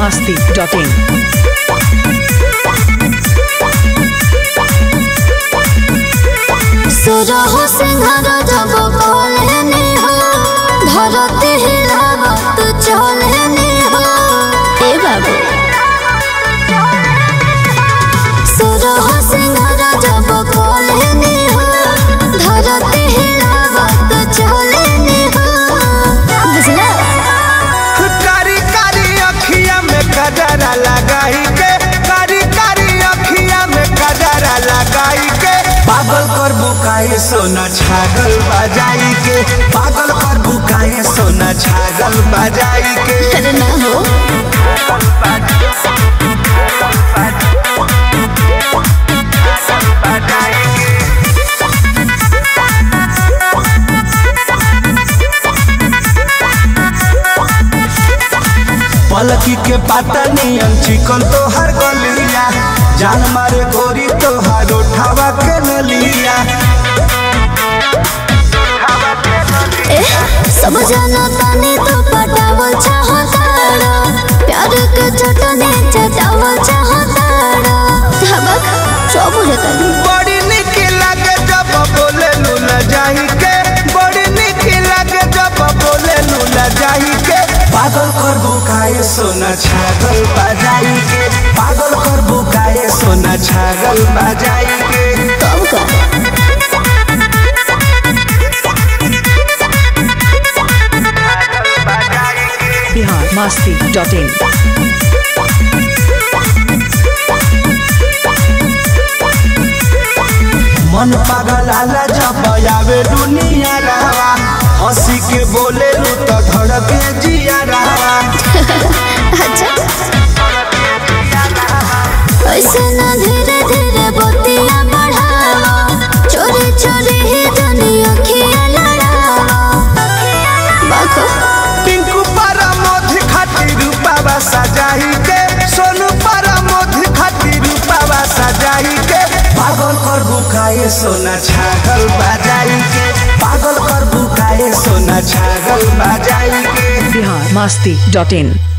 masti.in. सुरह सिंहर जब बोलने हो धरती हिलावत चलने हो ए बाबू सुरह सिंहर जब बोलने हो धरती हिलावत चलने हो बुझला कारी कारी अखिया में कजरा लगाई के कारी कारी अखिया में कजरा लगाई के पागल कर बुकाए सोना छागल बजाई के पागल कर बुकाए सोना छागल बजाई के अरे ना हो पलकी के पाता नियन चिकन तो हर गलिया जान मारे गोरी तो हर उठावा के नलिया ए सब जाना तानी तो पटावल चाहताड़ा प्यार के चटने चटावल चाहताड़ा धबक सब बुझतानी बड़ी निक लागे जब बोले लूला जाही के बड़ी निक लागे जब बोले लूला जाही के पागल कर बुकाए सोना छागल बजाई के पागल कर बुकाए सोना छागल बजाई के कब का Bihar masti.in. मन पागल आला जब आवे दुनिया रहा हंसी के बोले लू तो धड़के जिया रहा अच्छा ऐसे ना धीरे धीरे बतिया बढ़ावा चोरी चोरी ही दुनिया खिया लड़ावा बाको टिंकू पारा मोध खातिर रूपावा सजाही के सोनू पारा मोध खातिर रूपावा सजाही के पागल कर बुकाए सोना छागल बजाई के पागल कर बुकाए सोना छागल बजाई के Bihar masti.in.